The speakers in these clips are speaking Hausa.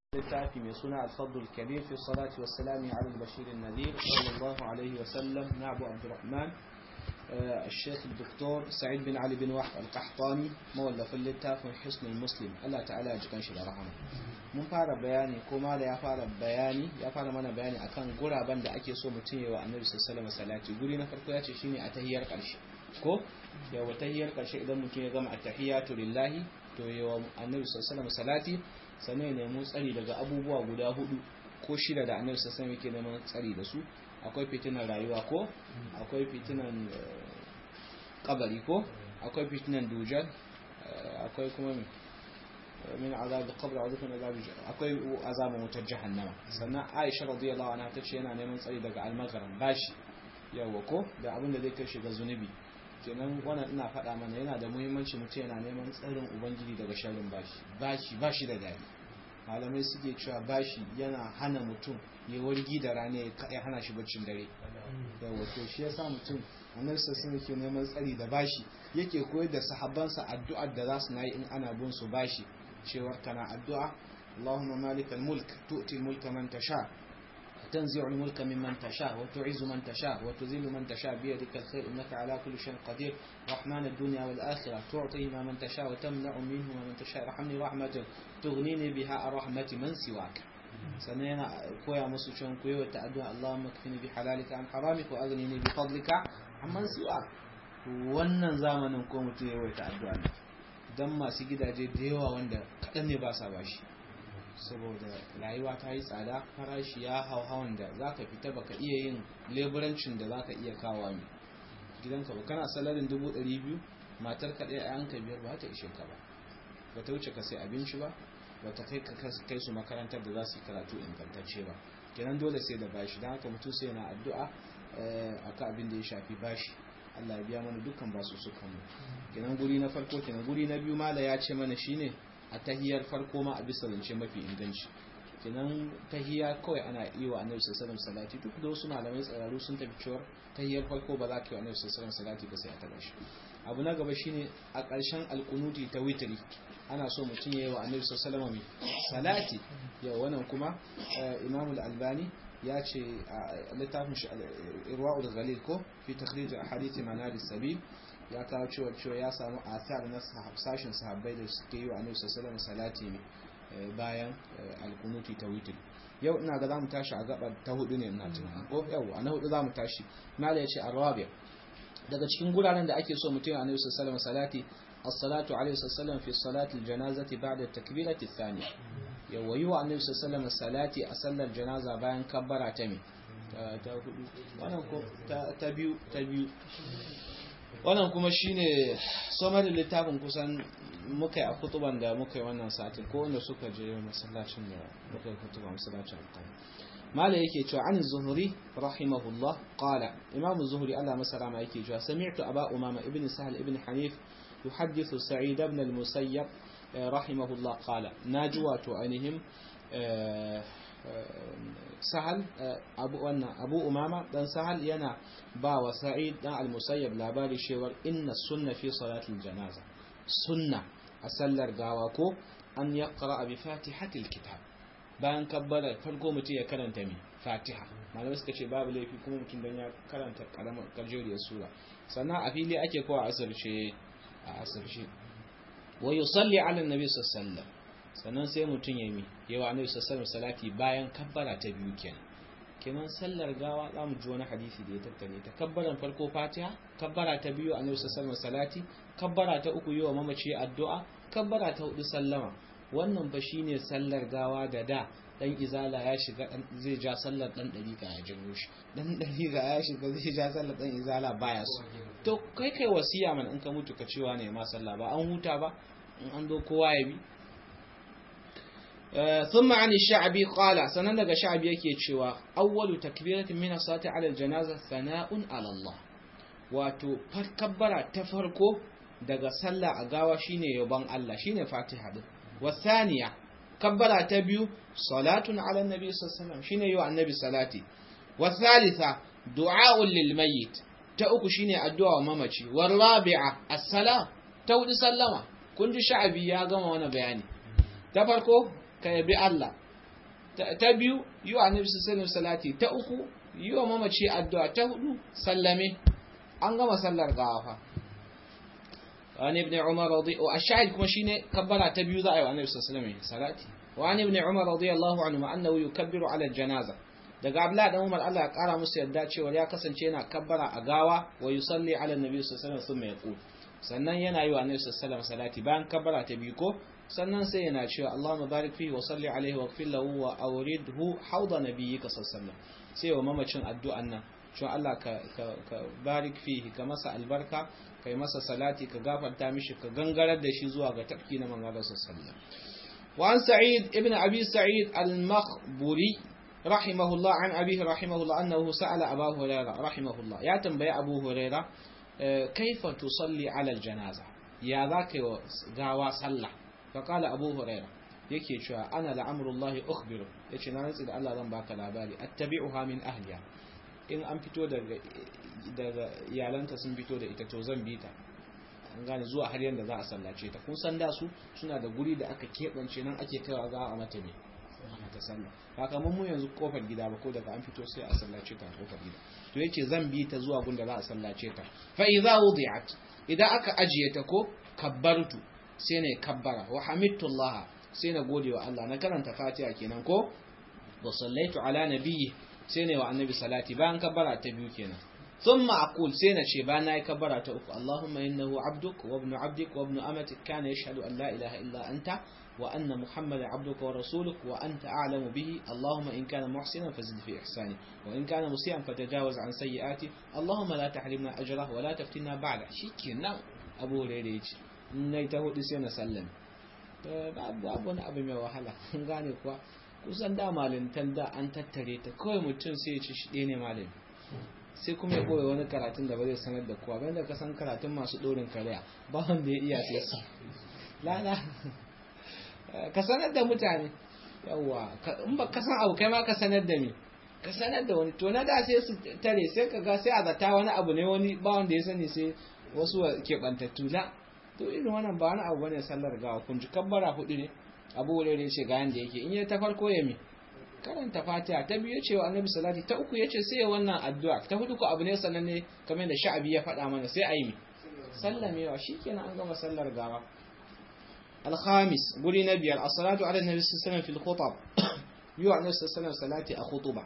littafi mai suna alfadul kabir fi salati wassalami ala al-bashir an-nadir sallallahu alaihi wa sallam na abu abdurrahman الشيخ الدكتور سعيد بن علي بن وحب القحطاني مولف littafin حسن المسلم Allah ta'ala ya jikan shi da rahama mun fara bayani ko mala ya fara bayani ya fara mana bayani akan guraben da ake so mutum yawa annabi sallallahu alaihi salati guri na farko ya ce shine a tahiyar karshe ko yawa tahiyar karshe idan mutum ya gama at-tahiyatu lillahi to yawa annabi sallallahu alaihi salati sannan ya nemi tsari daga abubuwa guda hudu ko shida da annabi sallallahu alaihi yake neman tsari da su akwai fitinan rayuwa ko akwai fitinan kabari ko akwai fitinan dujal akwai kuma min azab qabr wa min azab akwai azaban wutar jahannama sannan Aisha radiyallahu anha tace yana neman tsari daga almagaran bashi yawa ko da abin da zai kai shi ga zunubi kenan wannan ina faɗa mana yana da muhimmanci mutum yana neman tsarin ubangiji daga sharrin bashi bashi bashi da dadi malamai suke cewa bashi yana hana mutum ya wargi da rana ya hana shi baccin dare yawa to shi yasa mutum annabi sassan yake neman tsari da bashi yake koyar da sahabbansa addu'ar da za su nayi in ana bin su bashi cewar kana addu'a Allahumma malikal mulk tu'ti mulka man tasha تنزع الملك ممن تشاء وتعز من تشاء وتذل من تشاء بيدك الخير إنك على كل شيء قدير رحمن الدنيا والآخرة تعطي ما من تشاء وتمنع منه من تشاء رحمني رحمة تغنيني بها رحمة من سواك sannan koya musu can koyo ta addu'a Allahumma kfini bi halalika an haramika wa aghnini bi fadlika amman siwa wannan zamanin ko mutum ya yawaita addu'a ne dan masu gidaje da yawa wanda kadan ne ba sa bashi saboda rayuwa ta yi tsada farashi ya hau hawan da zaka fita baka iya yin leburancin da zaka iya kawo mai gidanka ba kana salarin dubu ɗari biyu matar ka ɗaya ayanka biyar ba ta ishe ka ba ba ta wuce ka sai abinci ba ba ta kai kai su makarantar da za su yi karatu ingantacce ba kenan dole sai da bashi don haka mutum sai yana addu'a akan abin da ya shafi bashi Allah ya biya mana dukkan basu sukan mu kenan guri na farko kenan guri na biyu mala ya ce mana shine a tahiyar farko ma a bisa zance mafi inganci kenan tahiya kawai ana iya wa annabi sallallahu alaihi salati duk da wasu malamai tsararru sun tafi cewa tahiyar farko ba za ka yi wa annabi sallallahu alaihi salati ba sai a taba shi abu na gaba shine a ƙarshen alkunuti ta witri ana so mutum ya yi wa annabi sallallahu alaihi salati yau wannan kuma imamul albani ya ce a littafin irwa'ul ghalil ko fi takhrij ahadith manar sabil ya kawo cewa cewa ya samu athar na sashin sahabbai da suke yi wa annabi sallallahu alaihi salati ne bayan alkunuti ta witr yau ina ga zamu tashi a gaba ta hudu ne ina tunanin ko yau a na hudu zamu tashi mala yace arabiya daga cikin guraren da ake so mutum ya annabi sallallahu alaihi salati as-salatu alaihi wasallam fi salati al-janazati ba'da at-takbirati ath-thaniya yawa yi wa annabi sallallahu alaihi salati a sallar janaza bayan kabbara ta me ta hudu wannan ko ta biyu ta biyu wannan kuma shine somarin littafin kusan muka yi a kutuban da muka yi wannan satin ko wanda suka je masallacin da muka yi kutuban masallacin alƙali mala yake cewa an zuhuri rahimahullah qala imam zuhuri Allah masa ma yake cewa sami'tu aba umama ibn sahal ibn hanif yuhaddithu sa'id ibn al-musayyab rahimahullah qala naji wato ainihin sahal abu wannan abu umama dan sahal yana ba wa sa'id dan al-musayyab labari cewar inna sunna fi salatil janaza sunna a sallar gawa ko an yaqra bi fatihatil kitab bayan kabbara farko mutum ya karanta mi fatiha malamai suka ce babu laifi kuma mutum dan ya karanta karamar karjeriyar sura sannan a fili ake kowa asirce a asirce wa yusalli ala annabi sallallahu alaihi wasallam sannan sai mutum ya mi yawa annabi sallallahu alaihi salati bayan kabbara ta biyu kenan kenan sallar gawa za mu ji wani hadisi da ya tattale ta kabbaran farko fatiha kabbara ta biyu annabi sallallahu alaihi salati kabbara ta uku yawa mamaci addu'a kabbara ta hudu sallama wannan fa shine sallar gawa da da dan izala ya shiga dan zai ja sallar dan dariqa ya janyo shi dan dariqa ya shiga zai ja sallar dan izala baya so to kai kai wasiya man in ka mutu ka cewa ne ma sallah ba an huta ba in an zo kowa ya bi ثم عن الشعبي قال سنن daga sha'bi yake cewa awwalu takbiratin min as-salati 'ala al-janaza thana'un 'ala Allah wato kabbara ta farko daga sallah a gawa shine yabon Allah shine Fatiha din wasaniya kabbara ta biyu salatun 'ala an-nabi sallallahu alaihi wasallam shine yau annabi salati wathalitha du'a'un lil mayyit ta uku shine addu'a wa mamaci warabi'a as-salam ta hudu sallama kun ji sha'bi ya gama wannan bayani ta farko ka yabi Allah ta biyu yi wa annabi sallallahu salati ta uku yi wa mamaci addu'a ta hudu sallame an gama sallar gawa fa وعن ابن عمر رضي والشاهد كما شيني كبر تبيو ذا النبي صلى الله عليه وسلم صلاتي وعن ابن عمر رضي الله عنه انه يكبر على الجنازه daga Abdullah dan Umar Allah ya kara musu yadda cewa ya kasance yana kabbara a gawa wa yusalli ala annabi sallallahu alaihi wasallam yaqul sannan yana yi wa annabi sallallahu alaihi salati bayan kabbara ta biyu ko sannan sai yana cewa Allahumma barik fihi wa salli alaihi wa ighfir lahu wa awridhu hawda nabiyyika sallallahu alaihi wasallam sai wa mamacin addu'an nan cewa Allah ka ka barik fihi ka masa albarka kai masa salati ka gafarta mishi ka gangarar da shi zuwa ga tafki na manzon sallallahu wa an sa'id ibn abi sa'id al-makhburi rahimahullah an abihi rahimahullah annahu sa'ala abu hurairah rahimahullah ya tambaye abu hurairah kaifa tusalli ala al-janaza ya zaka yi gawa sallah fa qala abu hurairah yake cewa ana la'amrullahi ukhbiru yace na rantsi da Allah zan baka labari attabi'uha min ahliya in an fito daga daga iyalanta sun fito da ita to zan bi ta an gane zuwa har yanda za a sallace ta kun san da su suna da guri da aka keɓance nan ake kaiwa za a mata ne ta sallah ba kamar mu yanzu kofar gida ba ko daga an fito sai a sallace ta kofar gida to yace zan bi ta zuwa gunda za a sallace ta fa idza wudi'at idan aka ajiye ta ko kabbartu sai ne kabbara wa hamidtullah sai na gode wa Allah na karanta Fatiha kenan ko wa sallaitu ala nabiyyi sai ne wa annabi salati bayan kabbara ta biyu kenan ثم أقول سينا شيبانا يكبر أتوك اللهم إنه عبدك وابن عبدك وابن أمتك كان يشهد أن لا إله إلا أنت وأن محمد عبدك ورسولك وأنت أعلم به اللهم إن كان محسنا فزد في إحسانه وإن كان مسيئا فتجاوز عن سيئاته اللهم لا تحرمنا أجره ولا تفتنا بعد شكرا أبو ريريج نيته سينا سلم babu wani abu mai wahala gane kuwa kusan da malintan da an tattare ta kawai mutum sai ya ci shi ne malami sai kuma ya koya wani karatun da ba zai sanar da kowa bayan da ka san karatun masu ɗorin kariya ba wanda ya iya sai su lala ka sanar da mutane yawa in ba ka san abu kai ma ka sanar da ni ka sanar da wani to na da sai su tare sai ka ga sai a zata wani abu ne wani ba wanda ya sani sai wasu keɓantattu la to irin wannan ba wani abu bane sallar gawa kun ji kabbara hudu ne abu wurare ce ga yanda yake in ya ta farko ya mi karanta fatiha ta biyu ce wa annabi salati ta uku yace sai wannan addu'a ta hudu ko abu ne sannan ne kamar da sha'abi ya faɗa mana sai ayi mi sallamewa shikenan an gama sallar gawa الخامس قولي نبي الصلاة على النبي صلى الله عليه وسلم في الخطب يوع النبي صلى الله عليه وسلم صلاة أخطبة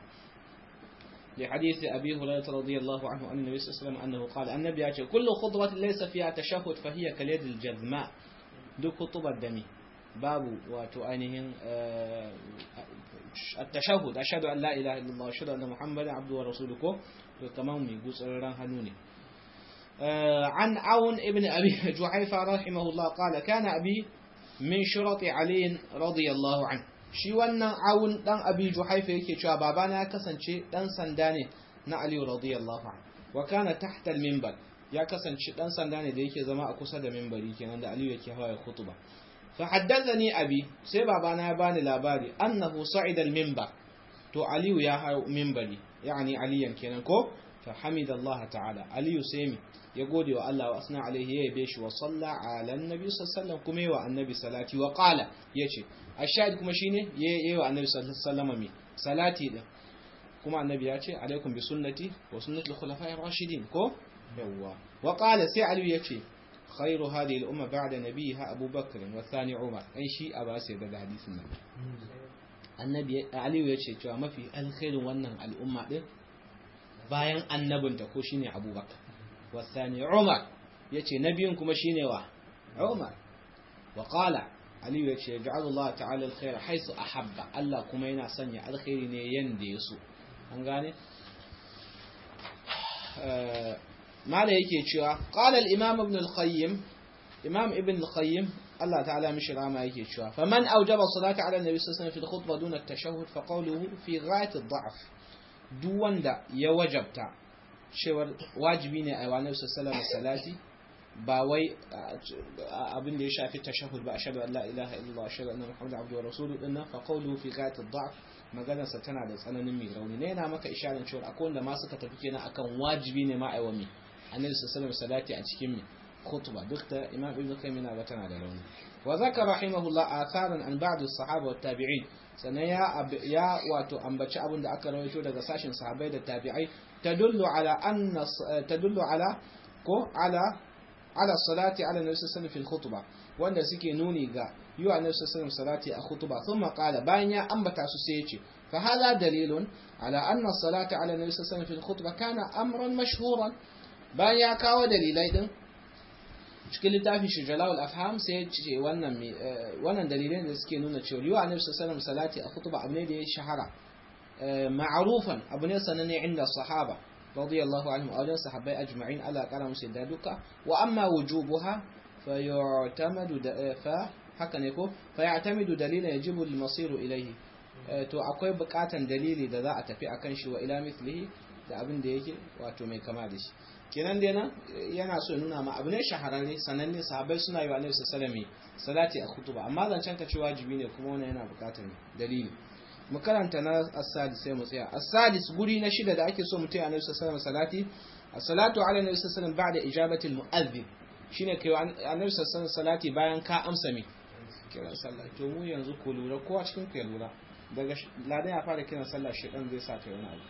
لحديث أبي هريرة رضي الله عنه أن النبي صلى الله عليه وسلم أنه قال النبي يقول كل خطبة ليس فيها تشهد فهي كاليد الجذماء دو خطبة دمي باب وتؤنهم التشهد أشهد أن لا إله إلا الله أشهد أن محمدا عبده ورسوله تمام يقول سرران هنوني عن عون ابن أبي جحيفة رحمه الله قال كان أبي من شرط علي رضي الله عنه shi wannan awun dan abi juhaifa yake cewa babana ya kasance dan sanda ne na ali radiyallahu anhu wa kana tahta al-minbar ya kasance dan sanda ne da yake zama a kusa da minbari kenan da ali yake hawa khutba fa haddathani abi sai babana ya bani labari annahu sa'ida al-minbar to ali ya hawa minbari yani aliyan kenan ko fa hamidallah ta'ala ali sai ya gode wa Allah wa asna alaihi ya yabe shi wa salla ala annabi sallallahu kuma yi wa annabi salati wa qala yace ashahid kuma shine ya yi wa annabi sallallahu alaihi salati din kuma annabi ya ce alaikum bi sunnati wa sunnati al-khulafa'ir rashidin ko yawa wa qala sai ali yace khairu hadhihi al-umma ba'da nabiha Abu Bakr wa thani Umar ai shi a ba sai daga hadisin nan annabi ali yace cewa mafi alkhairin wannan al'umma din bayan annabinta ko shine Abu Bakr والثاني عمر يتي نبي كما شيني وا عمر وقال علي يتي يجعل الله تعالى الخير حيث أحب الله كما ينا سنيا الخير ne yanda yaso an gane mala yake cewa qala al-imam ibn al-qayyim imam ibn al-qayyim Allah ta'ala mishi rama yake cewa faman awjaba salata ala nabi sallallahu alaihi wasallam fi al-khutbah duna at-tashahhud fa qawluhu fi ghayat ad-da'f duk wanda ya wajabta cewar wajibi ne a wani sassalar salati ba wai abin da ya shafi tashahud ba ashhadu an la ilaha illallah ashhadu anna muhammadan abduhu wa rasuluhu dinna fa qawluhu fi ghayat ad-da'f maganar sa tana da tsananin mai rauni ne yana maka isharar cewa akwai wanda ma suka tafi kenan akan wajibi ne ma aiwa mi annabi sallallahu salati a cikin mi khutba duk da imam ibn qayyim yana ga tana da rauni wa zakar rahimahullah atharan an ba'd as-sahaba wa tabi'in sannan ya ya wato ambaci abin da aka rawaito daga sashin sahabbai da tabi'ai tadullu ala anna tadullu ala ko ala ala salati ala nabi sallallahu alaihi khutba wanda suke nuni ga yi wa nabi sallallahu salati a khutba thumma qala bayan ya ambata su sai ya ce fa hada dalilun ala anna salata ala nabi sallallahu alaihi khutba kana amran mashhuran bayan ya kawo dalilai din cikin littafin shi jalawul afham sai ya ce wannan wannan dalilai da suke nuna cewa yi wa nabi sallallahu salati a khutba abu ne da ya shahara ma'rufan abu ne sananne inda sahaba رضي الله عنهم أولا صحابي أجمعين على قرام سيدادك وأما وجوبها فيعتمد ف haka ne ko fa ya'tamidu dalila yajibu al-masir ilayhi to akwai bukatan dalili da za a tafi akan shi wa ila mithlihi da abin da yake wato mai kama da shi kenan dai nan yana so nuna ma abu ne shahararre sananne sahabbai suna yi wa annabi sallallahu alaihi salati a khutuba amma zancen ka ce wajibi ne kuma wannan yana bukatan dalili mu karanta na as-sadis sai mu tsaya as-sadis guri na shida da ake so mu taya annabi sallallahu alaihi salati as-salatu ala annabi sallallahu alaihi ba'da ijabati al-mu'adhdhin shine kai annabi sallallahu salati bayan ka amsa mi kiran sallah to mu yanzu ku lura kowa cikin ku ya lura daga ladan ya fara kiran sallah shedan zai sa kai wani abu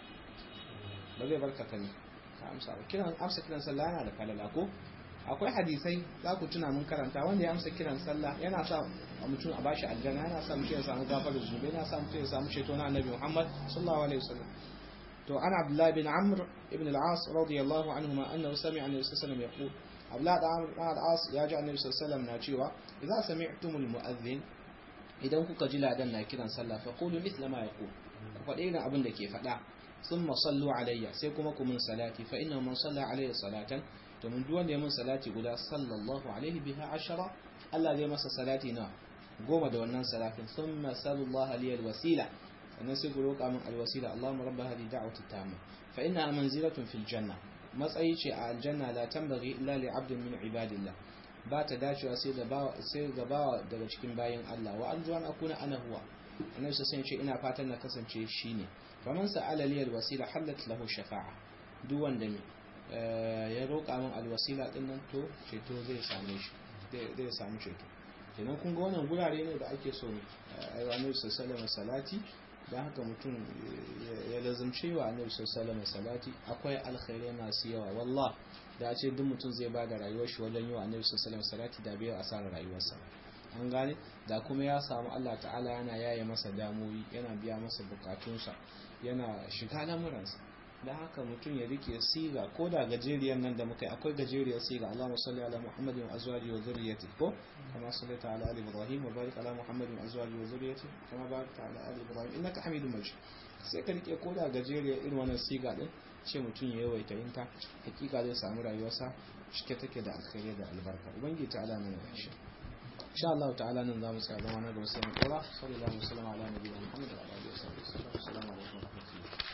ba zai barka ka ne ka amsa ba kiran amsa kiran sallah yana da falala ko akwai hadisai za ku tuna mun karanta wanda ya amsa kiran sallah yana sa mutum a bashi aljanna yana sa mutum ya samu gafarar zunubi yana sa mutum ya samu ceto na annabi Muhammad sallallahu alaihi wasallam to ana Abdullah bin Amr ibn al-As radiyallahu anhuma annahu sami'a annabi sallallahu alaihi wasallam yaqul Abdullah bin al-As ya ji annabi sallallahu alaihi wasallam na cewa idza sami'tumul mu'adhdhin idan kuka ji ladan na kiran sallah fa qulu mithla ma yaqul ku faɗi irin abin da ke faɗa thumma sallu alayya sai kuma ku mun salati fa inna man salla alayya salatan to mun duk wanda ya mun salati guda sallallahu alaihi biha ashara Allah zai masa salati na goma da wannan salatin thumma sallallahu alaihi alwasila sannan sai ku roƙa min alwasila Allahumma rabb hadhihi da'wati tamma fa innaha manzilatun fil janna matsayi ce a aljanna la tambaghi illa li 'abdin min ibadillah ba ta dacewa sai da bawa sai ga bawa daga cikin bayin Allah wa arju an akuna ana huwa annabi sai ce ina fatan na kasance shine faman sa'ala li alwasila halat lahu shafa'a duk wanda me ya roƙa min alwasila din nan to ceto zai same shi zai samu ceto kenan kun ga wannan gurare ne da ake so ayi wa annabi sallallahu alaihi salati dan haka mutum ya lazumce wa annabi sallallahu alaihi salati akwai alkhairai masu yawa wallah da a ce duk mutum zai bada rayuwar shi wajen yi wa annabi sallallahu alaihi salati da bai asara rayuwarsa an gane da kuma ya samu Allah ta'ala yana yaye masa damoyi yana biya masa bukatunsa yana shiga lamuransa da haka mutum ya rike siga ko da gajeriyar nan da muka yi akwai gajeriyar siga Allahumma salli ala Muhammadin wa azwaji wa zurriyyati ko kama sallaita ala ali Ibrahim wa barik ala Muhammadin wa azwaji wa zurriyyati kama barakta ala ali Ibrahim innaka Hamidum Majid sai ka rike ko da gajeriyar irin wannan siga din ce mutum ya yawaita yin ta hakika zai samu rayuwarsa cike take da alkhairi da albarka ubangiji ta'ala mana da shi insha Allah ta'ala nan zamu tsaya zama na da wasu yan kura sallallahu alaihi wa sallam ala nabiyina Muhammad wa alihi wa sahbihi assalamu alaikum